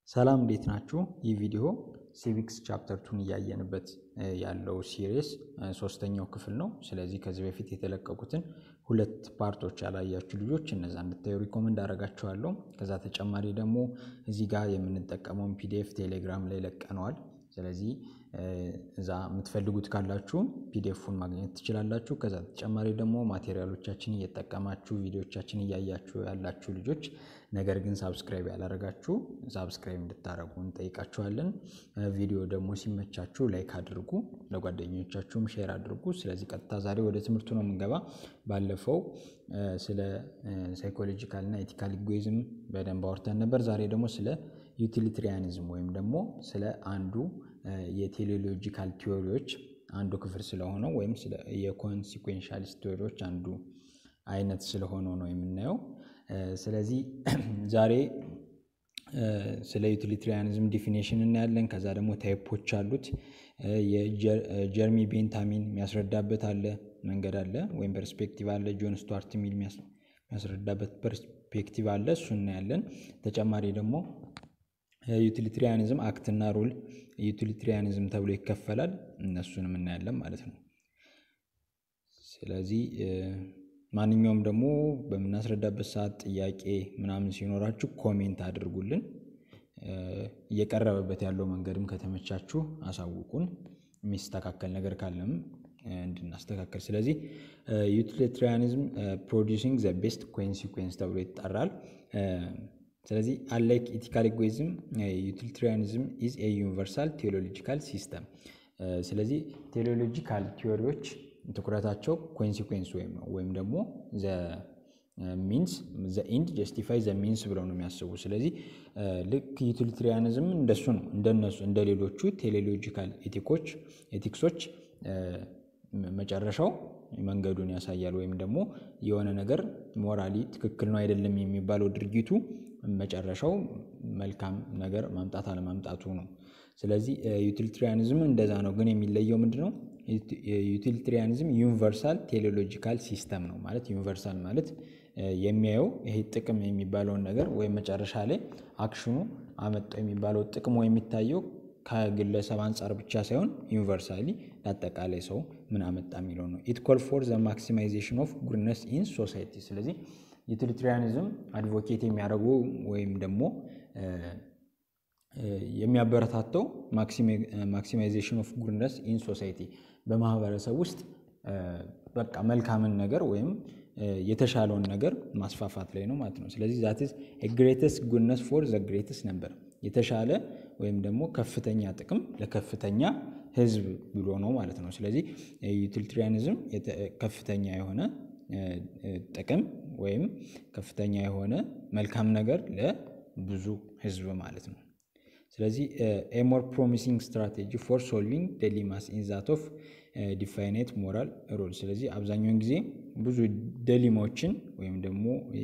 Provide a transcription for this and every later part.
ሰላም እንዴት ናችሁ? ይህ ቪዲዮ ሲቪክስ ቻፕተር ቱን እያየንበት ያለው ሲሪስ ሶስተኛው ክፍል ነው። ስለዚህ ከዚህ በፊት የተለቀቁትን ሁለት ፓርቶች ያላያችሁ ልጆች እነዛ እንድታዩ ሪኮመንድ አደርጋችኋለሁ። ከዛ ተጨማሪ ደግሞ እዚህ ጋር የምንጠቀመውን ፒዲኤፍ ቴሌግራም ላይ ለቀነዋል። ስለዚህ እዛ የምትፈልጉት ካላችሁ ፒዲኤፉን ማግኘት ትችላላችሁ። ከዛ ተጨማሪ ደግሞ ማቴሪያሎቻችን እየጠቀማችሁ ቪዲዮቻችን እያያችሁ ያላችሁ ልጆች ነገር ግን ሳብስክራይብ ያላረጋችሁ ሳብስክራይብ እንድታደረጉ እንጠይቃችኋለን። ቪዲዮ ደግሞ ሲመቻችሁ ላይክ አድርጉ፣ ለጓደኞቻችሁም ሼር አድርጉ። ስለዚህ ቀጥታ ዛሬ ወደ ትምህርቱ ነው የምንገባ። ባለፈው ስለ ሳይኮሎጂካል እና ኤቲካል ኢጎይዝም በደንብ አውርተን ነበር። ዛሬ ደግሞ ስለ ዩቲሊትሪያኒዝም ወይም ደግሞ ስለ አንዱ የቴሌሎጂካል ቲዎሪዎች አንዱ ክፍል ስለሆነው ወይም የኮንሲኩዌንሻሊስት ቲዎሪዎች አንዱ አይነት ስለሆነው ነው የምናየው። ስለዚህ ዛሬ ስለ ዩቲሊትሪያኒዝም ዲፊኔሽን እናያለን። ከዛ ደግሞ ታይፖች አሉት። የጀርሚ ቤንታሚን የሚያስረዳበት አለ መንገድ አለ ወይም ፐርስፔክቲቭ አለ። ጆን ስቱዋርት ሚል የሚያስረዳበት ፐርስፔክቲቭ አለ። እሱ እናያለን። ተጨማሪ ደግሞ ዩቲሊትሪያኒዝም አክትና ሩል ዩቲሊትሪያኒዝም ተብሎ ይከፈላል። እነሱንም እናያለን ማለት ነው። ስለዚህ ማንኛውም ደግሞ በምናስረዳበት ሰዓት ጥያቄ ምናምን ሲኖራችሁ ኮሜንት አድርጉልን። እየቀረበበት ያለው መንገድም ከተመቻችሁ አሳውቁን። የሚስተካከል ነገር ካለም እንድናስተካከል። ስለዚህ ዩቲሊትሪያኒዝም ፕሮዲውሲንግ ዘ ቤስት ኮንሲኩዌንስ ተብሎ ይጠራል። ስለዚህ አንላይክ ኢቲካል ኢጎይዝም ዩቲሊትሪያኒዝም ኢዝ ኤ ዩኒቨርሳል ቴዎሎጂካል ሲስተም። ስለዚህ ቴዎሎጂካል ቲዎሪዎች ትኩረታቸው ኮንሲኩዌንስ ወይም ነው ወይም ደግሞ ሚንስ ዘ ኢንድ ጀስቲፋይ ዘ ሚንስ ብለው ነው የሚያስቡ። ስለዚህ ልክ ዩቲሊትሪያኒዝም እንደሱ ነው እንደነሱ እንደ ሌሎቹ ቴሌሎጂካል ኤቲኮች ኤቲክሶች መጨረሻው መንገዱን ያሳያል ወይም ደግሞ የሆነ ነገር ሞራሊ ትክክል ነው አይደለም የሚባለው ድርጊቱ መጨረሻው መልካም ነገር ማምጣት አለማምጣቱ ነው። ስለዚህ ዩቲሊትሪያኒዝም እንደዛ ነው። ግን የሚለየው ምንድን ነው? ዩቲሊትሪያኒዝም ዩኒቨርሳል ቴሌሎጂካል ሲስተም ነው ማለት ዩኒቨርሳል ማለት የሚያየው ይሄ ጥቅም የሚባለውን ነገር ወይም መጨረሻ ላይ አክሽኑ አመጣው የሚባለው ጥቅሙ የሚታየው ከግለሰብ አንጻር ብቻ ሳይሆን ዩኒቨርሳሊ ለአጠቃላይ ሰው ምን አመጣ የሚለው ነው። ኢት ኮል ፎር ዘ ማክሲማይዜሽን ኦፍ ጉድነስ ኢን ሶሳይቲ። ስለዚህ ዩቲሊትሪያኒዝም አድቮኬት የሚያደርጉ ወይም ደግሞ የሚያበረታተው ማክሲማይዜሽን ኦፍ ጉድነስ ኢን ሶሳይቲ በማህበረሰብ ውስጥ በቃ መልካምን ነገር ወይም የተሻለውን ነገር ማስፋፋት ላይ ነው ማለት ነው። ስለዚህ ዛት ኢዝ ግሬተስት ጉድነስ ፎር ዘ ግሬተስት ነበር የተሻለ ወይም ደግሞ ከፍተኛ ጥቅም ለከፍተኛ ህዝብ ብሎ ነው ማለት ነው። ስለዚህ ዩቲሊትሪያኒዝም ከፍተኛ የሆነ ጥቅም ወይም ከፍተኛ የሆነ መልካም ነገር ለብዙ ህዝብ ማለት ነው። ስለዚህ ኤ ሞር ፕሮሚሲንግ ስትራቴጂ ፎር ሶልቪንግ ደሊማስ ኢን ዛት ኦፍ ዲፋይኔት ሞራል ሮል። ስለዚህ አብዛኛውን ጊዜ ብዙ ደሊማዎችን ወይም ደግሞ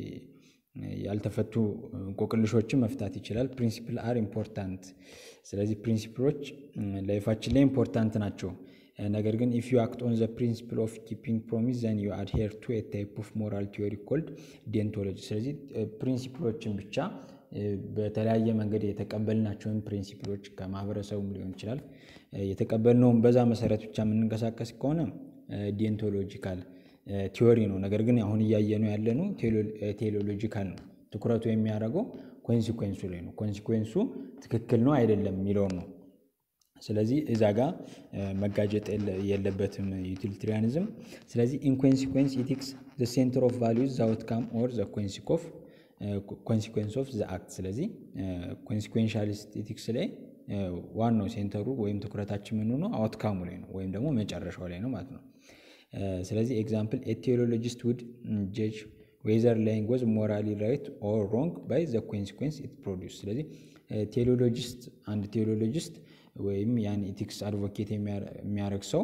ያልተፈቱ እንቆቅልሾችን መፍታት ይችላል። ፕሪንሲፕል አር ኢምፖርታንት። ስለዚህ ፕሪንሲፕሎች ላይፋችን ላይ ኢምፖርታንት ናቸው። ነገር ግን ኢፍ ዩ አክት ኦን ዘ ፕሪንሲፕል ኦፍ ኪፒንግ ፕሮሚስ ዘን ዩ አድሄር ቱ ኤ ታይፕ ኦፍ ሞራል ቲዮሪ ኮልድ ዴንቶሎጂ። ስለዚህ ፕሪንሲፕሎችን ብቻ በተለያየ መንገድ የተቀበልናቸውን ፕሪንሲፕሎች ከማህበረሰቡም ሊሆን ይችላል የተቀበልነውን በዛ መሰረት ብቻ የምንንቀሳቀስ ከሆነ ዲንቶሎጂካል ቲዎሪ ነው። ነገር ግን አሁን እያየነው ያለነው ቴሌሎጂካል ነው። ትኩረቱ የሚያደርገው ኮንሲኩዌንሱ ላይ ነው። ኮንሲኩዌንሱ ትክክል ነው አይደለም የሚለውን ነው። ስለዚህ እዛ ጋር መጋጨጥ የለበትም ዩቲሊትሪያኒዝም። ስለዚህ ኢንኮንሲኩዌንስ ኢቲክስ ዘ ሴንተር ኦፍ ቫሊዩዝ ዘ አውትካም ኦር ዘ ኮንሲኩዌንስ ኦፍ ዘ አክት። ስለዚህ ኮንሲኩዌንሻሊስት ኢቲክስ ላይ ዋናው ሴንተሩ ወይም ትኩረታችን ምን ነው አውትካሙ ላይ ነው ወይም ደግሞ መጨረሻው ላይ ነው ማለት ነው። ስለዚህ ኤግዛምፕል ቴዎሎጂስት ውድ ጀጅ ዌዘር ላይንግ ወዝ ሞራሊ ራይት ኦር ሮንግ ባይ ዘ ኮንሲኩዌንስ ኢት ፕሮዲውስ። ስለዚህ ቴዎሎጂስት አንድ ቴዎሎጂስት ወይም ያን ኢቲክስ አድቮኬት የሚያደርግ ሰው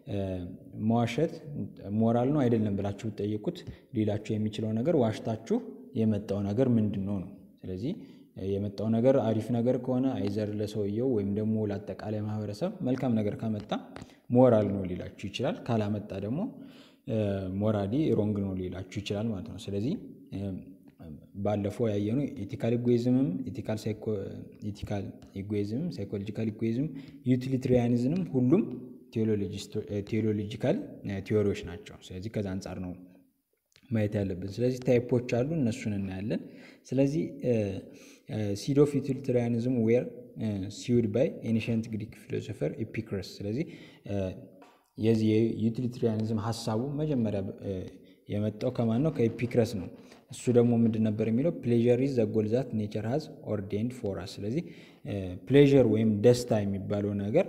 መዋሸት ሞራል ነው አይደለም ብላችሁ ብትጠይቁት ሌላችሁ የሚችለው ነገር ዋሽታችሁ የመጣው ነገር ምንድን ነው ነው። ስለዚህ የመጣው ነገር አሪፍ ነገር ከሆነ አይዘር ለሰውየው ወይም ደግሞ ለአጠቃላይ ማህበረሰብ መልካም ነገር ካመጣ ሞራል ነው ሊላችሁ ይችላል። ካላመጣ ደግሞ ሞራሊ ሮንግ ነው ሊላችሁ ይችላል ማለት ነው። ስለዚህ ባለፈው ያየነው ኢቲካል ኢጎይዝምም ኢቲካል ኢጎይዝምም ሳይኮሎጂካል ኢጎይዝም ዩቲሊትሪያኒዝምም ሁሉም ቴዎሎጂካል ቲዎሪዎች ናቸው። ስለዚህ ከዛ አንጻር ነው ማየት ያለብን። ስለዚህ ታይፖች አሉ፣ እነሱን እናያለን። ስለዚህ ሲድ ኦፍ ዩቲሊትሪያኒዝም ዌር ሲውድ ባይ ኤንሽንት ግሪክ ፊሎሶፈር ኢፒክረስ። ስለዚህ የዚህ የዩቲሊትሪያኒዝም ሀሳቡ መጀመሪያ የመጣው ከማን ነው? ከኢፒክረስ ነው። እሱ ደግሞ ምንድን ነበር የሚለው ፕሌዥር ኢዝ ዘ ጎል ዛት ኔቸር ሃዝ ኦርዴንድ ፎር አስ። ስለዚህ ፕሌዥር ወይም ደስታ የሚባለው ነገር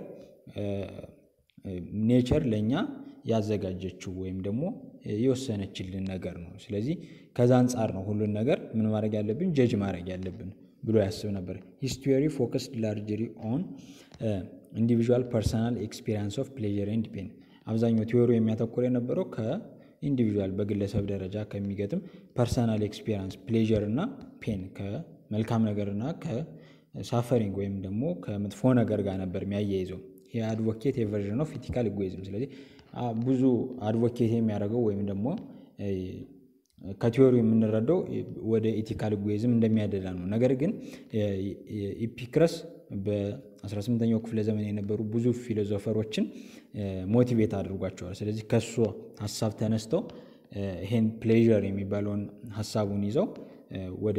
ኔቸር ለእኛ ያዘጋጀችው ወይም ደግሞ የወሰነችልን ነገር ነው። ስለዚህ ከዛ አንጻር ነው ሁሉን ነገር ምን ማድረግ ያለብን ጀጅ ማድረግ ያለብን ብሎ ያስብ ነበር። ሂስ ቲዮሪ ፎከስድ ላርጅሊ ኦን ኢንዲቪዥዋል ፐርሰናል ኤክስፒሪንስ ኦፍ ፕሌዥር ኤንድ ፔን። አብዛኛው ቲዮሪ የሚያተኩር የነበረው ከኢንዲቪዥዋል በግለሰብ ደረጃ ከሚገጥም ፐርሰናል ኤክስፒሪንስ ፕሌዥር እና ፔን ከመልካም ነገርና ከሳፈሪንግ ወይም ደግሞ ከመጥፎ ነገር ጋር ነበር የሚያያይዘው። የአድቮኬት የቨርዥን ኦፍ ኢቲካል ኢጎይዝም። ስለዚህ ብዙ አድቮኬት የሚያደርገው ወይም ደግሞ ከቲዮሪ የምንረዳው ወደ ኢቲካል ኢጎይዝም እንደሚያደላ ነው። ነገር ግን ኢፒክረስ በ18ኛው ክፍለ ዘመን የነበሩ ብዙ ፊሎዞፈሮችን ሞቲቬት አድርጓቸዋል። ስለዚህ ከሱ ሀሳብ ተነስተው ይሄን ፕሌዥር የሚባለውን ሀሳቡን ይዘው ወደ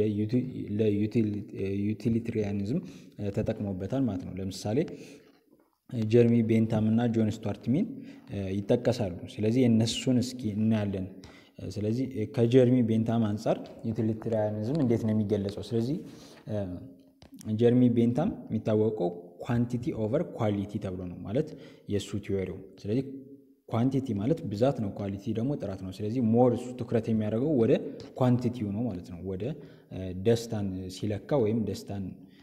ለዩቲሊትሪያኒዝም ተጠቅሞበታል ማለት ነው። ለምሳሌ ጀርሚ ቤንታም እና ጆን ስቱዋርት ሚል ይጠቀሳሉ። ስለዚህ የእነሱን እስኪ እናያለን። ስለዚህ ከጀርሚ ቤንታም አንጻር ዩቲሊትሪያኒዝም እንዴት ነው የሚገለጸው? ስለዚህ ጀርሚ ቤንታም የሚታወቀው ኳንቲቲ ኦቨር ኳሊቲ ተብሎ ነው ማለት የእሱ ቲዎሪው። ስለዚህ ኳንቲቲ ማለት ብዛት ነው፣ ኳሊቲ ደግሞ ጥራት ነው። ስለዚህ ሞር እሱ ትኩረት የሚያደርገው ወደ ኳንቲቲው ነው ማለት ነው። ወደ ደስታን ሲለካ ወይም ደስታን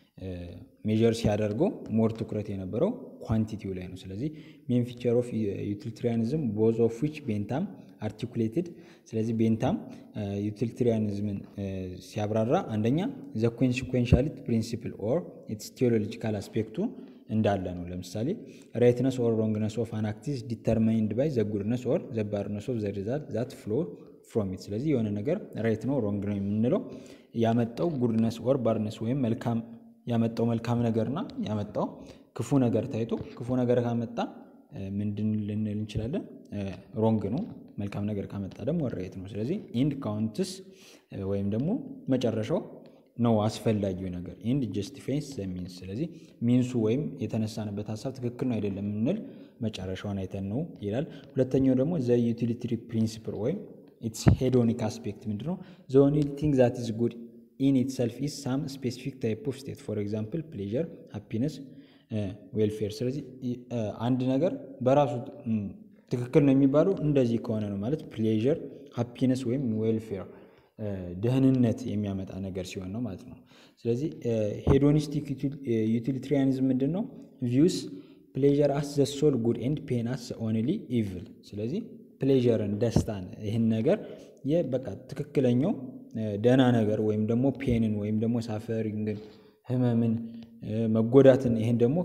ሜጀር ሲያደርገው ሞር ትኩረት የነበረው ኳንቲቲው ላይ ነው። ስለዚህ ሜን ፊቸር ኦፍ ዩቲሊትሪያኒዝም ቦዝ ኦፍ ዊች ቤንታም አርቲኩሌትድ። ስለዚህ ቤንታም ዩቲሊትሪያኒዝምን ሲያብራራ አንደኛ ዘ ኮንሲኩዌንሻሊቲ ፕሪንሲፕል ኦር ኢትስ ቴዎሎጂካል አስፔክቱ እንዳለ ነው። ለምሳሌ ራይትነስ ኦር ሮንግነስ ኦፍ አን አክት ኢዝ ዲተርማይንድ ባይ ዘ ጉድነስ ኦር ዘ ባድነስ ኦፍ ዘ ሪዛልት ዛት ፍሎ ፍሮም ኢት። ስለዚህ የሆነ ነገር ራይት ነው ሮንግ ነው የምንለው ያመጣው ጉድነስ ኦር ባድነስ ወይም መልካም ያመጣው መልካም ነገርና ያመጣው ክፉ ነገር ታይቶ ክፉ ነገር ካመጣ ምንድን ልንል እንችላለን? ሮንግ ነው። መልካም ነገር ካመጣ ደግሞ ራይት ነው። ስለዚህ ኢንድ ካውንትስ ወይም ደግሞ መጨረሻው ነው አስፈላጊው ነገር ኢንድ ጀስቲፋይስ ዘ ሚንስ። ስለዚህ ሚንሱ ወይም የተነሳንበት ሀሳብ ትክክል ነው አይደለም የምንል መጨረሻውን አይተን ነው ይላል። ሁለተኛው ደግሞ ዘ ዩቲሊትሪ ፕሪንሲፕል ወይም ኢትስ ሄዶኒክ አስፔክት ምንድን ነው? ዘ ኦንሊ ቲንግ ዛት ኢዝ ጉድ ኢን ኢትሰልፍ ኢዝ ሳም ስፔሲፊክ ታይፕ ኦፍ ስቴት ፎር ኤግዛምፕል ፕሌዥር፣ ሃፒነስ፣ ዌልፌር። ስለዚህ አንድ ነገር በራሱ ትክክል ነው የሚባለው እንደዚህ ከሆነ ነው ማለት ፕሌዥር፣ ሃፒነስ ወይም ዌልፌር ደህንነት የሚያመጣ ነገር ሲሆን ነው ማለት ነው። ስለዚህ ሄዶኒስቲክ ዩቲሊትሪያኒዝም ምንድን ነው? ቪውስ ፕሌዥር አስ ዘ ሶል ጉድ ኤንድ ፔን አስ ኦንሊ ኢቭል። ስለዚህ ፕሌዥርን ደስታን፣ ይህን ነገር በቃ ትክክለኛው ደህና ነገር ወይም ደግሞ ፔንን ወይም ደግሞ ሳፈሪንግን፣ ህመምን፣ መጎዳትን ይህን ደግሞ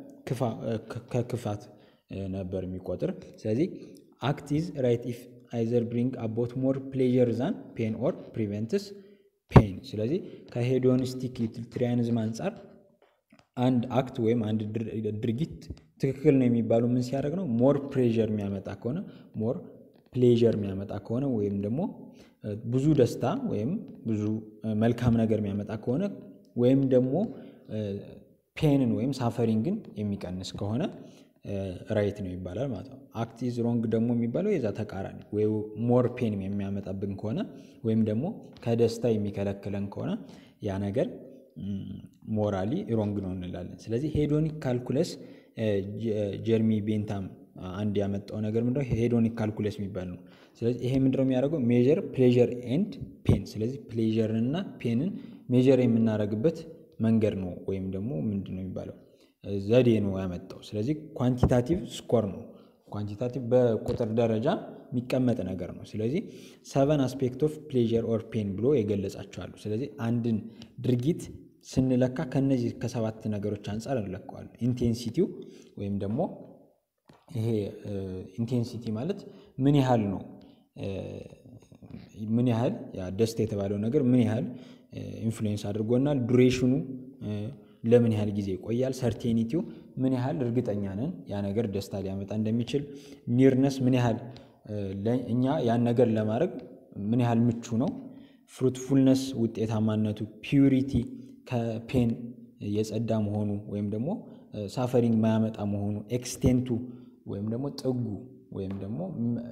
ከክፋት ነበር የሚቆጥር። ስለዚህ አክት ኢዝ ራይት ኢፍ አይዘር ብሪንግ አቦት ሞር ፕሌዥር ዛን ፔን ኦር ፕሪቨንትስ ፔን። ስለዚህ ከሄዶኒስቲክ ዩቲሊትሪያኒዝም አንጻር አንድ አክት ወይም አንድ ድርጊት ትክክል ነው የሚባሉ ምን ሲያደርግ ነው? ሞር ፕሌዥር የሚያመጣ ከሆነ ሞር ፕሌዥር የሚያመጣ ከሆነ ወይም ደግሞ ብዙ ደስታ ወይም ብዙ መልካም ነገር የሚያመጣ ከሆነ ወይም ደግሞ ፔንን ወይም ሳፈሪንግን የሚቀንስ ከሆነ ራይት ነው ይባላል ማለት ነው። አክት ኢዝ ሮንግ ደግሞ የሚባለው የዛ ተቃራኒ ወይ ሞር ፔን የሚያመጣብን ከሆነ ወይም ደግሞ ከደስታ የሚከለክለን ከሆነ ያ ነገር ሞራሊ ሮንግ ነው እንላለን። ስለዚህ ሄዶኒክ ካልኩለስ ጀርሚ ቤንታም አንድ ያመጣው ነገር ምንድነው? ሄዶኒክ ካልኩለስ የሚባል ነው። ስለዚህ ይሄ ምንድነው የሚያደርገው? ሜጀር ፕሌዥር ኤንድ ፔን። ስለዚህ ፕሌዥርን እና ፔንን ሜጀር የምናደርግበት መንገድ ነው ወይም ደግሞ ምንድን ነው የሚባለው ዘዴ ነው ያመጣው። ስለዚህ ኳንቲታቲቭ ስኮር ነው። ኳንቲታቲቭ በቁጥር ደረጃ የሚቀመጥ ነገር ነው። ስለዚህ ሰቨን አስፔክት ኦፍ ፕሌዥር ኦር ፔን ብሎ የገለጻቸዋሉ። ስለዚህ አንድን ድርጊት ስንለካ ከነዚህ ከሰባት ነገሮች አንጻር እንለካዋለን። ኢንቴንሲቲው ወይም ደግሞ ይሄ ኢንቴንሲቲ ማለት ምን ያህል ነው ምን ያህል ያ ደስታ የተባለው ነገር ምን ያህል ኢንፍሉዌንስ አድርጎናል፣ ዱሬሽኑ ለምን ያህል ጊዜ ይቆያል፣ ሰርቴኒቲው ምን ያህል እርግጠኛ ነን ያ ነገር ደስታ ሊያመጣ እንደሚችል፣ ኒርነስ ምን ያህል እኛ ያን ነገር ለማድረግ ምን ያህል ምቹ ነው፣ ፍሩትፉልነስ ውጤታማነቱ፣ ፒዩሪቲ ከፔን የጸዳ መሆኑ ወይም ደግሞ ሳፈሪንግ ማያመጣ መሆኑ፣ ኤክስቴንቱ ወይም ደግሞ ጥጉ ወይም ደግሞ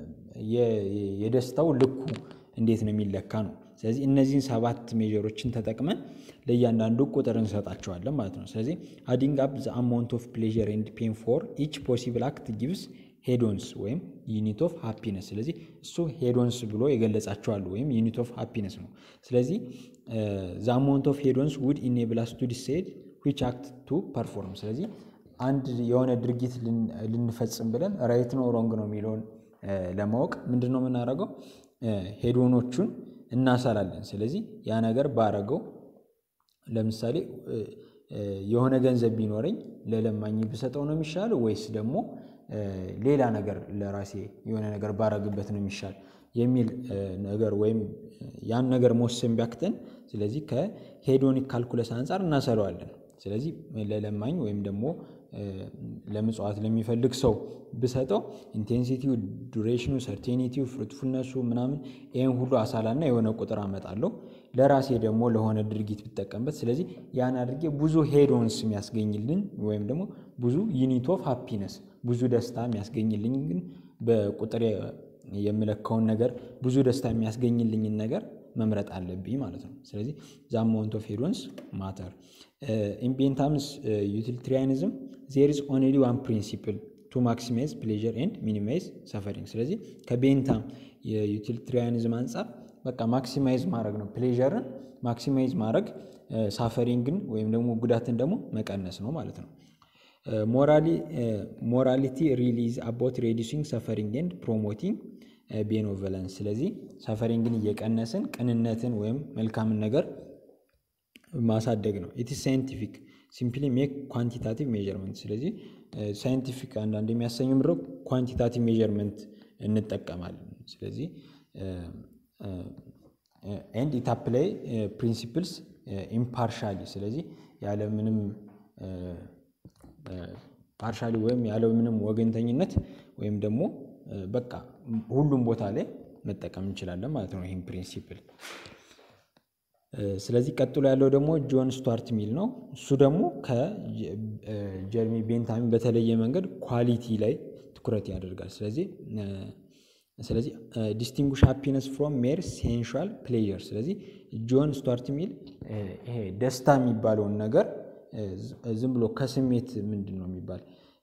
የደስታው ልኩ እንዴት ነው የሚለካ ነው። ስለዚህ እነዚህን ሰባት ሜጀሮችን ተጠቅመን ለእያንዳንዱ ቁጥር እንሰጣቸዋለን ማለት ነው። ስለዚህ አዲንግ አፕ ዘ አማውንት ኦፍ ፕሌዥር ኤንድ ፔን ፎር ኢች ፖሲብል አክት ጊቭስ ሄዶንስ ወይም ዩኒት ኦፍ ሃፒነስ። ስለዚህ እሱ ሄዶንስ ብሎ የገለጻቸዋሉ ወይም ዩኒት ኦፍ ሃፒነስ ነው። ስለዚህ ዘ አማውንት ኦፍ ሄዶንስ ውድ ኢኔብል አስ ቱ ዲሳይድ ዊች አክት ቱ ፐርፎርም። ስለዚህ አንድ የሆነ ድርጊት ልንፈጽም ብለን ራይት ነው ሮንግ ነው የሚለውን ለማወቅ ምንድን ነው የምናደርገው? ሄዶኖቹን እናሰላለን። ስለዚህ ያ ነገር ባረገው ለምሳሌ የሆነ ገንዘብ ቢኖረኝ ለለማኝ ብሰጠው ነው የሚሻለው ወይስ ደግሞ ሌላ ነገር ለራሴ የሆነ ነገር ባረግበት ነው የሚሻል የሚል ነገር ወይም ያን ነገር መወሰን ቢያክተን፣ ስለዚህ ከሄዶኒክ ካልኩለስ አንጻር እናሰለዋለን። ስለዚህ ለለማኝ ወይም ደግሞ ለምጽዋት ለሚፈልግ ሰው ብሰጠው ኢንቴንሲቲው፣ ዱሬሽኑ፣ ሰርቴኒቲው፣ ፍሩትፉልነሱ ምናምን ይህን ሁሉ አሳላና የሆነ ቁጥር አመጣለሁ። ለራሴ ደግሞ ለሆነ ድርጊት ብጠቀምበት፣ ስለዚህ ያን አድርጌ ብዙ ሄዶንስ የሚያስገኝልን ወይም ደግሞ ብዙ ዩኒት ኦፍ ሃፒነስ ብዙ ደስታ የሚያስገኝልኝ ግን በቁጥር የምለካውን ነገር ብዙ ደስታ የሚያስገኝልኝን ነገር መምረጥ አለብኝ ማለት ነው። ስለዚህ ዘ አማውንት ኦፍ ሄዶንስ ማተር ኢን ቤንታምስ ዩቲሊታሪያኒዝም ዜር ኢዝ ኦንሊ ዋን ፕሪንሲፕል ቱ ማክሲማይዝ ፕሌዥር ኤንድ ሚኒማይዝ ሰፈሪንግ። ስለዚህ ከቤንታም የዩቲሊታሪያኒዝም አንጻር በቃ ማክሲማይዝ ማድረግ ነው፣ ፕሌዥርን ማክሲማይዝ ማድረግ፣ ሳፈሪንግን ወይም ደግሞ ጉዳትን ደግሞ መቀነስ ነው ማለት ነው። ሞራሊቲ ሪሊዝ አባውት ሬዲሲንግ ሰፈሪንግ ኤንድ ፕሮሞቲንግ ቤኖቨለንስ። ስለዚህ ሰፈሪንግን እየቀነስን ቅንነትን ወይም መልካምን ነገር ማሳደግ ነው። ኢትስ ሳይንቲፊክ ሲምፕሊ ሜክ ኳንቲታቲቭ ሜዥርመንት። ስለዚህ ሳይንቲፊክ አንዳንድ የሚያሰኙ ምድረ ኳንቲታቲቭ ሜዥርመንት እንጠቀማለን። ስለዚህ ኤንድ ኢት አፕላይ ፕሪንሲፕልስ ኢምፓርሻሊ። ስለዚህ ያለምንም ፓርሻሊ ወይም ያለምንም ወገንተኝነት ወይም ደግሞ በቃ ሁሉም ቦታ ላይ መጠቀም እንችላለን ማለት ነው ይህም ፕሪንሲፕል። ስለዚህ ቀጥሎ ያለው ደግሞ ጆን ስቱዋርት ሚል ነው። እሱ ደግሞ ከጀርሚ ቤንታሚን በተለየ መንገድ ኳሊቲ ላይ ትኩረት ያደርጋል። ስለዚህ ስለዚህ ዲስቲንጉሽ ሃፒነስ ፍሮም ሜር ሴንሹዋል ፕሌዥር። ስለዚህ ጆን ስቱዋርት ሚል ይሄ ደስታ የሚባለውን ነገር ዝም ብሎ ከስሜት ምንድን ነው የሚባል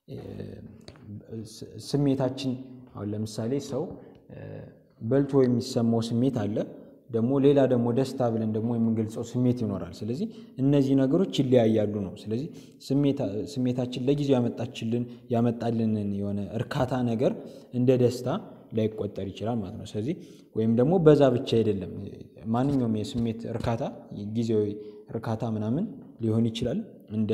ስሜታችን አሁን ለምሳሌ ሰው በልቶ የሚሰማው ስሜት አለ ደግሞ ሌላ ደግሞ ደስታ ብለን ደግሞ የምንገልጸው ስሜት ይኖራል። ስለዚህ እነዚህ ነገሮች ይለያያሉ ነው። ስለዚህ ስሜታችን ለጊዜው ያመጣችልን ያመጣልንን የሆነ እርካታ ነገር እንደ ደስታ ላይቆጠር ይችላል ማለት ነው። ስለዚህ ወይም ደግሞ በዛ ብቻ አይደለም። ማንኛውም የስሜት እርካታ ጊዜያዊ እርካታ ምናምን ሊሆን ይችላል እንደ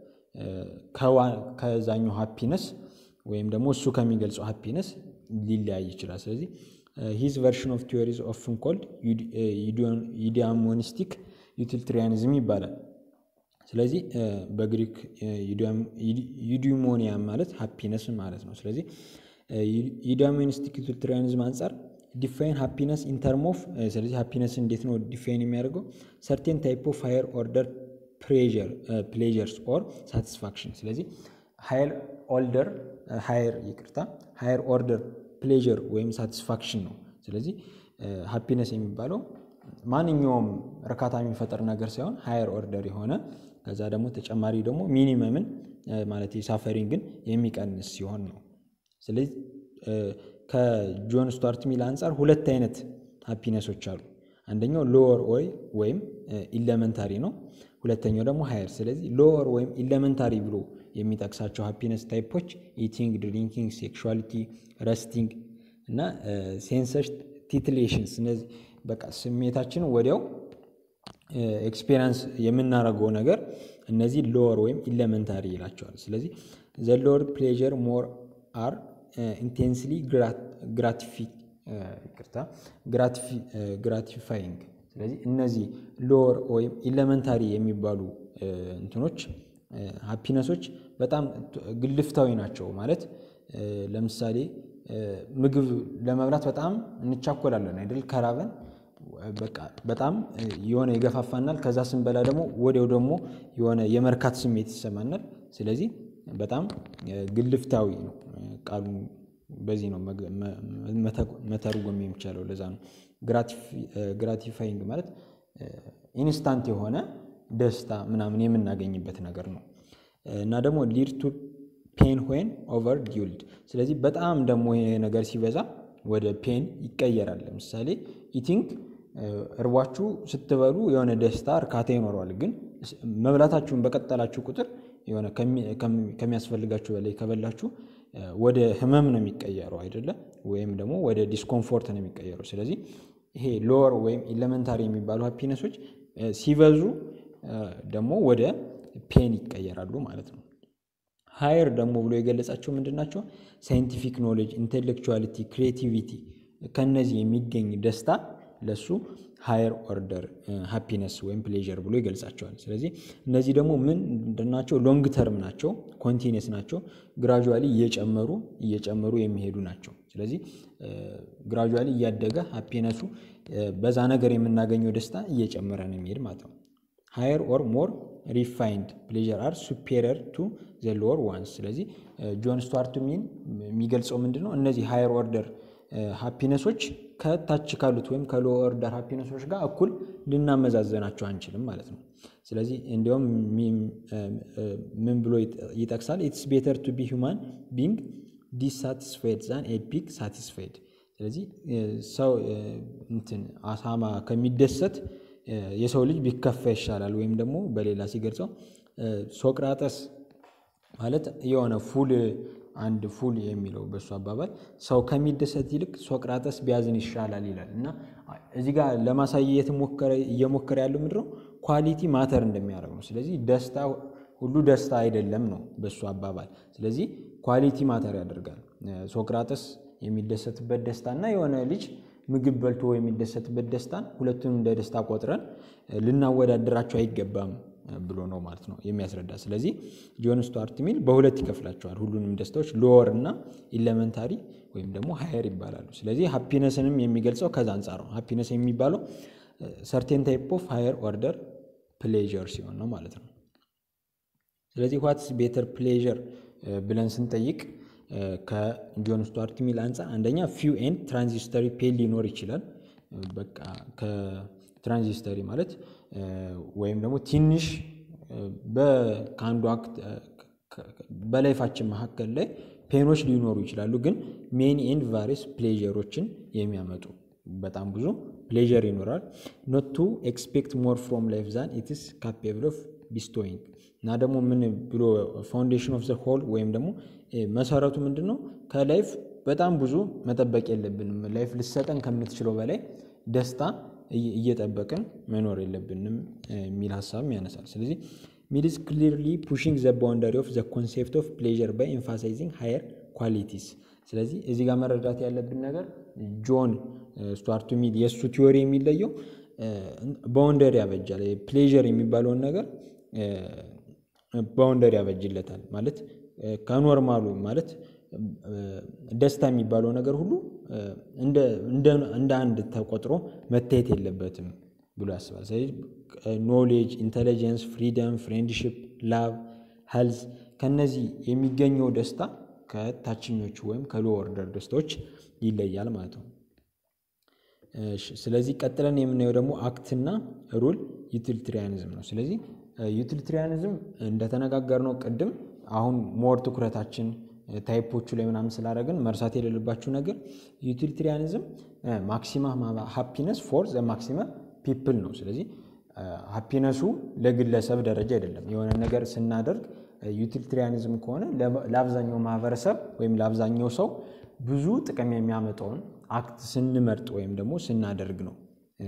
ከዛኛው ሃፒነስ ወይም ደግሞ እሱ ከሚገልጸው ሃፒነስ ሊለያይ ይችላል። ስለዚህ ሂዝ ቨርሽን ኦፍ ቲዮሪዝ ኦፍን ኮልድ ዩዲያሞኒስቲክ ዩቲሊታሪያኒዝም ይባላል። ስለዚህ በግሪክ ዩዲሞኒያ ማለት ሃፒነስ ማለት ነው። ስለዚህ ዩዲያሞኒስቲክ ዩቲሊታሪያኒዝም አንጻር ዲፋይን ሃፒነስ ኢንተርም ኦፍ ስለዚህ ሃፒነስ እንዴት ነው ዲፋይን የሚያደርገው ሰርቴን ታይፕ ኦፍ ሃየር ኦርደር ፕሌዥርስ ኦር ሳቲስፋክሽን። ስለዚህ ሃየር ኦልደር ሃየር ይቅርታ ሃየር ኦርደር ፕሌዥር ወይም ሳቲስፋክሽን ነው። ስለዚህ ሃፒነስ የሚባለው ማንኛውም እርካታ የሚፈጠር ነገር ሳይሆን ሃየር ኦርደር የሆነ ከዛ ደግሞ ተጨማሪ ደግሞ ሚኒመምን ማለት ሳፈሪንግን የሚቀንስ ሲሆን ነው። ስለዚህ ከጆን ስቱዋርት ሚል አንጻር ሁለት አይነት ሃፒነሶች አሉ። አንደኛው ሎወር ኦይ ወይም ኢለመንታሪ ነው። ሁለተኛው ደግሞ ሃየር። ስለዚህ ሎወር ወይም ኢለመንታሪ ብሎ የሚጠቅሳቸው ሃፒነስ ታይፖች ኢቲንግ፣ ድሪንኪንግ፣ ሴክሹዋሊቲ፣ ረስቲንግ እና ሴንሰር ቲትሌሽንስ እነዚህ በቃ ስሜታችን ወዲያው ኤክስፔሪንስ የምናደርገው ነገር እነዚህ ሎወር ወይም ኢለመንታሪ ይላቸዋል። ስለዚህ ዘ ሎወር ፕሌዥር ሞር አር ኢንቴንስሊ ይቅርታ ግራቲፋይንግ። ስለዚህ እነዚህ ሎወር ወይም ኢለመንታሪ የሚባሉ እንትኖች ሃፒነሶች በጣም ግልፍታዊ ናቸው። ማለት ለምሳሌ ምግብ ለመብላት በጣም እንቻኮላለን አይደል? ከራበን በቃ በጣም የሆነ ይገፋፋናል። ከዛ ስንበላ ደግሞ ወዲያው ደግሞ የሆነ የመርካት ስሜት ይሰማናል። ስለዚህ በጣም ግልፍታዊ ነው ቃሉ በዚህ ነው መተርጎም የሚቻለው። ለዛ ነው ግራቲፋይንግ ማለት ኢንስታንት የሆነ ደስታ ምናምን የምናገኝበት ነገር ነው እና ደግሞ ሊድ ቱ ፔን ዌን ኦቨር ዲውልድ። ስለዚህ በጣም ደግሞ ይሄ ነገር ሲበዛ ወደ ፔን ይቀየራል። ለምሳሌ ኢቲንግ እርቧችሁ ስትበሉ የሆነ ደስታ እርካታ ይኖረዋል። ግን መብላታችሁን በቀጠላችሁ ቁጥር የሆነ ከሚያስፈልጋችሁ በላይ ከበላችሁ ወደ ህመም ነው የሚቀየረው አይደለ? ወይም ደግሞ ወደ ዲስኮምፎርት ነው የሚቀየረው። ስለዚህ ይሄ ሎወር ወይም ኢለመንታሪ የሚባሉ ሃፒነሶች ሲበዙ ደግሞ ወደ ፔን ይቀየራሉ ማለት ነው። ሃየር ደግሞ ብሎ የገለጻቸው ምንድን ናቸው? ሳይንቲፊክ ኖሌጅ፣ ኢንቴሌክቹዋሊቲ፣ ክሪኤቲቪቲ ከነዚህ የሚገኝ ደስታ ለሱ ሃየር ኦርደር ሃፒነስ ወይም ፕሌዥር ብሎ ይገልጻቸዋል። ስለዚህ እነዚህ ደግሞ ምንድን ናቸው? ሎንግ ተርም ናቸው፣ ኮንቲኒየስ ናቸው፣ ግራጁዋሊ እየጨመሩ እየጨመሩ የሚሄዱ ናቸው። ስለዚህ ግራጁዋሊ እያደገ ሃፒነሱ በዛ ነገር የምናገኘው ደስታ እየጨመረ ነው የሚሄድ ማለት ነው። ሃየር ኦር ሞር ሪፋይንድ ፕሌዥር አር ሱፔሪየር ቱ ዘ ሎወር ዋንስ። ስለዚህ ጆን ስቱዋርት ሚል የሚገልጸው ምንድን ነው? እነዚህ ሃየር ኦርደር ሃፒነሶች ከታች ካሉት ወይም ከሎ ኦርደር ሃፒነሶች ጋር እኩል ልናመዛዘናቸው አንችልም ማለት ነው። ስለዚህ እንዲያውም ምን ብሎ ይጠቅሳል? ኢትስ ቤተር ቱ ቢ ሁማን ቢንግ ዲሳቲስፋይድ ዛን ኤ ፒግ ሳቲስፋይድ። ስለዚህ ሰው እንትን አሳማ ከሚደሰት የሰው ልጅ ቢከፋ ይሻላል። ወይም ደግሞ በሌላ ሲገልጸው ሶቅራጠስ ማለት የሆነ ፉል አንድ ፉል የሚለው በሱ አባባል ሰው ከሚደሰት ይልቅ ሶቅራጠስ ቢያዝን ይሻላል ይላል። እና እዚህ ጋር ለማሳየት እየሞከረ ያለው ምንድነው ኳሊቲ ማተር እንደሚያደርግ ነው። ስለዚህ ደስታ ሁሉ ደስታ አይደለም ነው በሱ አባባል። ስለዚህ ኳሊቲ ማተር ያደርጋል። ሶቅራጠስ የሚደሰትበት ደስታ እና የሆነ ልጅ ምግብ በልቶ የሚደሰትበት ደስታን ሁለቱንም እንደ ደስታ ቆጥረን ልናወዳደራቸው አይገባም ብሎ ነው ማለት ነው የሚያስረዳ። ስለዚህ ጆን ስቱዋርት ሚል በሁለት ይከፍላቸዋል ሁሉንም ደስታዎች ሎወር እና ኢለመንታሪ ወይም ደግሞ ሃየር ይባላሉ። ስለዚህ ሃፒነስንም የሚገልጸው ከዛ አንጻር ነው። ሃፒነስ የሚባለው ሰርቴን ታይፕ ኦፍ ሃየር ኦርደር ፕሌዥር ሲሆን ነው ማለት ነው። ስለዚህ ዋትስ ቤተር ፕሌዥር ብለን ስንጠይቅ ከጆን ስቱዋርት ሚል አንጻር አንደኛ ፊው ኤንድ ትራንዚስተሪ ፔን ሊኖር ይችላል። በቃ ከትራንዚስተሪ ማለት ወይም ደግሞ ትንሽ ከአንዱ አክት በላይፋችን መካከል ላይ ፔኖች ሊኖሩ ይችላሉ። ግን ሜኒ ኤንድ ቫሪስ ፕሌዥሮችን የሚያመጡ በጣም ብዙ ፕሌዥር ይኖራል። ኖት ቱ ኤክስፔክት ሞር ፍሮም ላይፍ ዛን ኢትስ ካፔብል ኦፍ ቢስቶይንግ እና ደግሞ ምን ብሎ ፋውንዴሽን ኦፍ ዘ ሆል ወይም ደግሞ መሰረቱ ምንድን ነው? ከላይፍ በጣም ብዙ መጠበቅ የለብንም። ላይፍ ልሰጠን ከምትችለው በላይ ደስታ እየጠበቅን መኖር የለብንም የሚል ሀሳብም ያነሳል። ስለዚህ ሚድስ ክሊርሊ ፑሽንግ ዘ ባውንደሪ ኦፍ ዘ ኮንሴፕት ኦፍ ፕሌዥር ባይ ኤምፋሳይዚንግ ሃየር ኳሊቲስ። ስለዚህ እዚህ ጋር መረዳት ያለብን ነገር ጆን ስቱዋርት ሚል የእሱ ቲዎሪ የሚለየው ባውንደሪ ያበጃል። ፕሌዥር የሚባለውን ነገር ባውንደሪ ያበጅለታል ማለት ከኖርማሉ ማለት ደስታ የሚባለው ነገር ሁሉ እንደ አንድ ተቆጥሮ መታየት የለበትም ብሎ ያስባል። ስለዚህ ኖሌጅ፣ ኢንቴሊጀንስ፣ ፍሪደም፣ ፍሬንድሽፕ፣ ላቭ፣ ሄልዝ ከነዚህ የሚገኘው ደስታ ከታችኞቹ ወይም ከሎ ኦርደር ደስታዎች ይለያል ማለት ነው። ስለዚህ ቀጥለን የምናየው ደግሞ አክትና ሩል ዩቲሊትሪያኒዝም ነው። ስለዚህ ዩቲሊትሪያኒዝም እንደተነጋገርነው ቅድም አሁን ሞር ትኩረታችን ታይፖቹ ላይ ምናምን ስላደረግን መርሳት የሌለባችሁ ነገር ዩቲሊትሪያኒዝም ማክሲማ ሃፒነስ ፎር ዘ ማክሲመ ፒፕል ነው። ስለዚህ ሃፒነሱ ለግለሰብ ደረጃ አይደለም። የሆነ ነገር ስናደርግ ዩቲሊትሪያኒዝም ከሆነ ለአብዛኛው ማህበረሰብ ወይም ለአብዛኛው ሰው ብዙ ጥቅም የሚያመጣውን አክት ስንመርጥ ወይም ደግሞ ስናደርግ ነው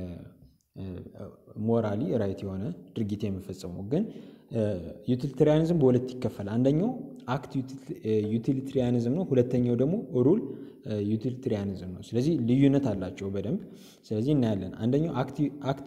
ሞራሊ ራይት የሆነ ድርጊት የሚፈጸመው። ግን ዩቲሊትሪያኒዝም በሁለት ይከፈላል። አንደኛው አክት ዩቲሊትሪያኒዝም ነው። ሁለተኛው ደግሞ ሩል ዩቲሊትሪያኒዝም ነው። ስለዚህ ልዩነት አላቸው በደንብ ስለዚህ እናያለን። አንደኛው አክት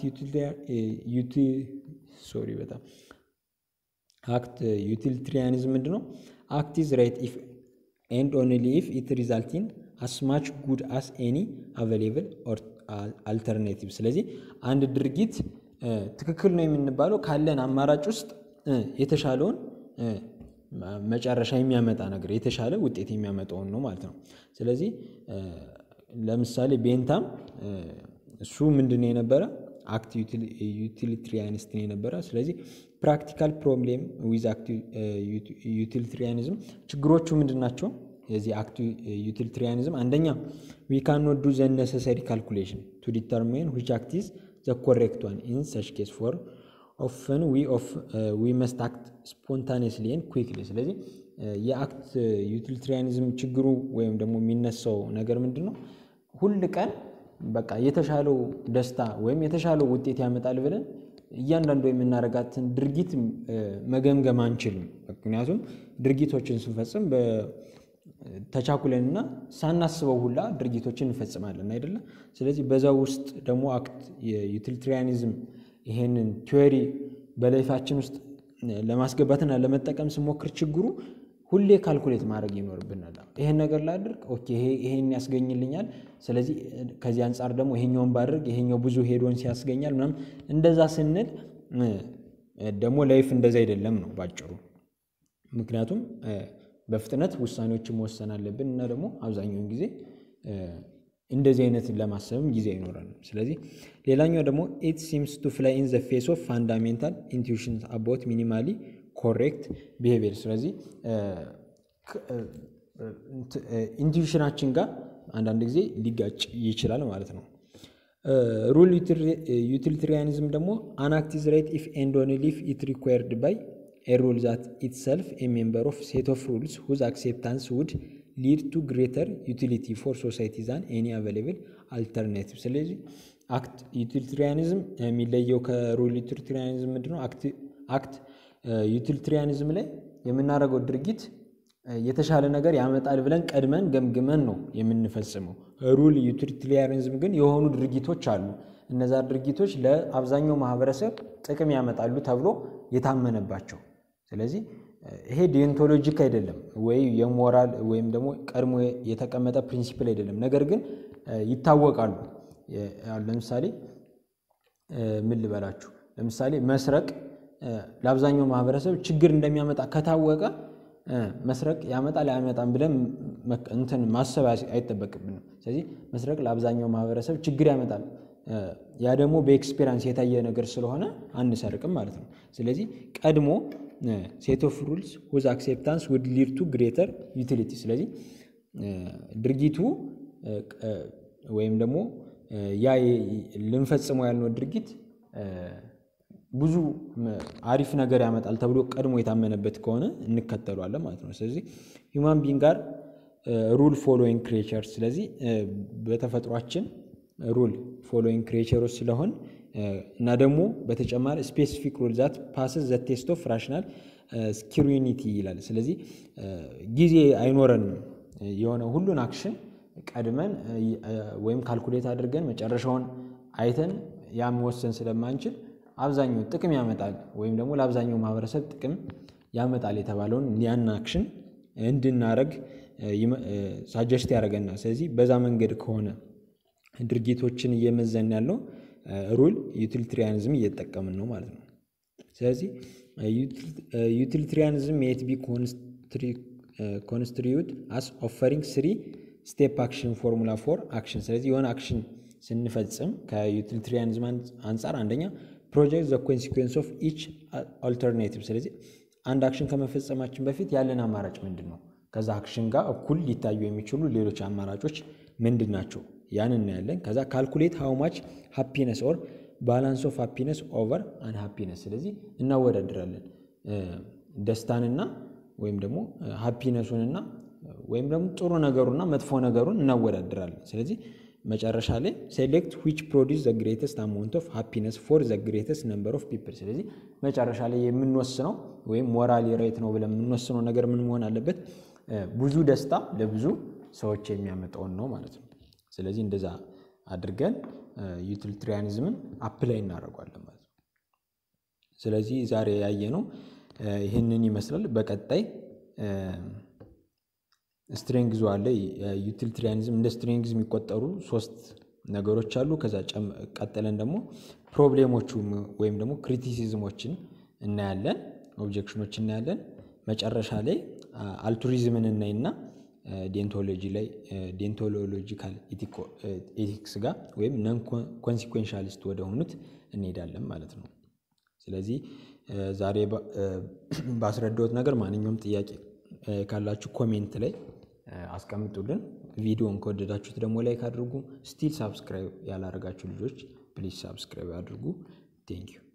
ሶሪ በጣም አክት ዩቲሊትሪያኒዝም ምንድን ነው? አክት ኢዝ ራይት ኢፍ ኤንድ ኦንሊ ኢፍ ኢት ሪዛልት ኢን አስ ማች ጉድ አስ ኤኒ አቬሌብል አልተርኔቲቭ። ስለዚህ አንድ ድርጊት ትክክል ነው የምንባለው ካለን አማራጭ ውስጥ የተሻለውን መጨረሻ የሚያመጣ ነገር የተሻለ ውጤት የሚያመጣውን ነው ማለት ነው። ስለዚህ ለምሳሌ ቤንታም እሱ ምንድን ነው የነበረ አክት ዩቲሊትሪያኒስት ነው የነበረ። ስለዚህ ፕራክቲካል ፕሮብሌም ዊዝ አክት ዩቲሊትሪያኒዝም ችግሮቹ ምንድን ናቸው? የዚህ አክት ዩቲሊትሪያኒዝም አንደኛ ዊ ካን ኖት ዱ ዘ ነሰሰሪ ካልኩሌሽን ቱ ዲተርሚን ዊች አክት ኢዝ ዘ ኮሬክት ዋን ኢን ሰች ኬስ ፎር ኦፍን ዊ መስት አክት ስፖንታኒየስሊ ኤንድ ኩዊክሊ። ስለዚህ የአክት ዩቲሊትሪያኒዝም ችግሩ ወይም ደግሞ የሚነሳው ነገር ምንድን ነው? ሁል ቀን በቃ የተሻለው ደስታ ወይም የተሻለው ውጤት ያመጣል ብለን እያንዳንዱ የምናደርጋትን ድርጊት መገምገም አንችልም። ምክንያቱም ድርጊቶችን ስንፈጽም ተቻኩለንና ሳናስበው ሁላ ድርጊቶችን እንፈጽማለን አይደለም። ስለዚህ በዛ ውስጥ ደግሞ አክት የዩቲሊትሪያኒዝም ይሄንን ቲዎሪ በላይፋችን ውስጥ ለማስገባትና ለመጠቀም ስሞክር ችግሩ ሁሌ ካልኩሌት ማድረግ ይኖርብናል። ይሄን ነገር ላድርግ፣ ኦኬ ይሄን ያስገኝልኛል። ስለዚህ ከዚህ አንጻር ደግሞ ይሄኛውን ባድርግ ይሄኛው ብዙ ሄዶን ሲያስገኛል ምናምን እንደዛ ስንል ደግሞ ላይፍ እንደዛ አይደለም ነው ባጭሩ። ምክንያቱም በፍጥነት ውሳኔዎችን መወሰን አለብን እና ደግሞ አብዛኛውን ጊዜ እንደዚህ አይነት ለማሰብም ጊዜ አይኖረንም። ስለዚህ ሌላኛው ደግሞ ኢት ሲምስ ቱ ፍላይ ኢን ዘ ፌስ ኦፍ ፋንዳሜንታል ኢንቱዊሽን አባውት ሚኒማሊ ኮሬክት ቢሄቪየር። ስለዚህ ኢንቱዊሽናችን ጋር አንዳንድ ጊዜ ሊጋጭ ይችላል ማለት ነው። ሩል ዩቲሊትሪያኒዝም ደግሞ አን አክት ኢዝ ራይት ኢፍ ኤንድ ኦንሊ ኢፍ ኢት ሪኳየርድ ባይ ኤ ሩል ዛት ኢትሰልፍ ኤ ሜምበር ኦፍ ሴት ኦፍ ሩልስ ሁዝ አክሴፕታንስ ውድ ሊድ ቱ ግሬተር ዩቲሊቲ ፎር ሶሳይቲ ዛን ኤኒ አቬሌብል አልተርናቲቭ። ስለዚህ አክት ዩቲሊትሪያኒዝም የሚለየው ከሩል ዩቲሊትሪያኒዝም ምንድነው? አክት ዩቲሊትሪያኒዝም ላይ የምናደርገው ድርጊት የተሻለ ነገር ያመጣል ብለን ቀድመን ገምግመን ነው የምንፈጽመው። ሩል ዩቲሊትሪያኒዝም ግን የሆኑ ድርጊቶች አሉ። እነዛ ድርጊቶች ለአብዛኛው ማህበረሰብ ጥቅም ያመጣሉ ተብሎ የታመነባቸው ስለዚህ ይሄ ዲዮንቶሎጂክ አይደለም ወይ የሞራል ወይም ደግሞ ቀድሞ የተቀመጠ ፕሪንሲፕል አይደለም። ነገር ግን ይታወቃሉ። ለምሳሌ ምን ልበላችሁ፣ ለምሳሌ መስረቅ ለአብዛኛው ማህበረሰብ ችግር እንደሚያመጣ ከታወቀ መስረቅ ያመጣል አያመጣም ብለን እንትን ማሰብ አይጠበቅብንም። ስለዚህ መስረቅ ለአብዛኛው ማህበረሰብ ችግር ያመጣል፣ ያ ደግሞ በኤክስፔሪንስ የታየ ነገር ስለሆነ አንሰርቅም ማለት ነው። ስለዚህ ቀድሞ ሴት ኦፍ ሩልስ ሁዝ አክሴፕታንስ ውድ ሊድ ቱ ግሬተር ዩቲሊቲ። ስለዚህ ድርጊቱ ወይም ደግሞ ያ ልንፈጽመው ያልነው ድርጊት ብዙ አሪፍ ነገር ያመጣል ተብሎ ቀድሞ የታመነበት ከሆነ እንከተሏለን ማለት ነው። ስለዚህ ሂውማን ቢንግ ጋር ሩል ፎሎዊንግ ክሬቸር፣ ስለዚህ በተፈጥሯችን ሩል ፎሎዊንግ ክሬቸሮች ስለሆን እና ደግሞ በተጨማሪ ስፔሲፊክ ሩል ዛት ፓስስ ዘ ቴስት ኦፍ ራሽናል ስኪሩኒቲ ይላል። ስለዚህ ጊዜ አይኖረንም የሆነ ሁሉን አክሽን ቀድመን ወይም ካልኩሌት አድርገን መጨረሻውን አይተን ያ መወሰን ስለማንችል አብዛኛው ጥቅም ያመጣል ወይም ደግሞ ለአብዛኛው ማህበረሰብ ጥቅም ያመጣል የተባለውን ያን አክሽን እንድናረግ ሳጀስት ያደርገናል። ስለዚህ በዛ መንገድ ከሆነ ድርጊቶችን እየመዘን ያለው ሩል ዩቲሊትሪያኒዝም እየተጠቀምን ነው ማለት ነው። ስለዚህ ዩቲሊትሪያኒዝም የት ቢ ኮንስትሪዩት አስ ኦፈሪንግ ስሪ ስቴፕ አክሽን ፎርሙላ ፎር አክሽን። ስለዚህ የሆነ አክሽን ስንፈጽም ከዩቲሊትሪያኒዝም አንጻር አንደኛ ፕሮጀክት ዘ ኮንሲኩዌንስ ኦፍ ኢች አልተርኔቲቭ። ስለዚህ አንድ አክሽን ከመፈጸማችን በፊት ያለን አማራጭ ምንድን ነው? ከዛ አክሽን ጋር እኩል ሊታዩ የሚችሉ ሌሎች አማራጮች ምንድን ናቸው? ያን እናያለን። ከዛ ካልኩሌት ሃው ማች ሃፒነስ ኦር ባላንስ ኦፍ ሃፒነስ ኦቨር አን ሃፒነስ። ስለዚህ እናወዳድራለን ደስታንና ወይም ደግሞ ሃፒነሱንና ወይም ደግሞ ጥሩ ነገሩና መጥፎ ነገሩን እናወዳድራለን። ስለዚህ መጨረሻ ላይ ሴሌክት ዊች ፕሮዲስ ዘ ግሬተስት አማውንት ኦፍ ሃፒነስ ፎር ዘ ግሬተስት ነምበር ኦፍ ፒፕል። ስለዚህ መጨረሻ ላይ የምንወስነው ወይም ሞራሊ ሬት ነው ብለን የምንወስነው ነገር ምን መሆን አለበት? ብዙ ደስታ ለብዙ ሰዎች የሚያመጣውን ነው ማለት ነው። ስለዚህ እንደዛ አድርገን ዩቲሊትሪያኒዝምን አፕላይ እናደርጓለን ማለት ነው። ስለዚህ ዛሬ ያየነው ይህንን ይመስላል። በቀጣይ ስትሬንግዝ አለ። ዩቲሊትሪያኒዝም እንደ ስትሬንግዝ የሚቆጠሩ ሶስት ነገሮች አሉ። ከዛ ቀጥለን ደግሞ ፕሮብሌሞቹ ወይም ደግሞ ክሪቲሲዝሞችን እናያለን፣ ኦብጀክሽኖች እናያለን። መጨረሻ ላይ አልቱሪዝምን እናይና ዴንቶሎጂ ላይ ዴንቶሎጂካል ኤቲክስ ጋር ወይም ነን ኮንሲኩዌንሻሊስት ወደ ሆኑት እንሄዳለን ማለት ነው። ስለዚህ ዛሬ ባስረዳሁት ነገር ማንኛውም ጥያቄ ካላችሁ ኮሜንት ላይ አስቀምጡልን። ቪዲዮን ከወደዳችሁት ደግሞ ላይክ አድርጉ። ስቲል ሳብስክራይብ ያላረጋችሁ ልጆች ፕሊዝ ሳብስክራይብ አድርጉ። ቴንኪዩ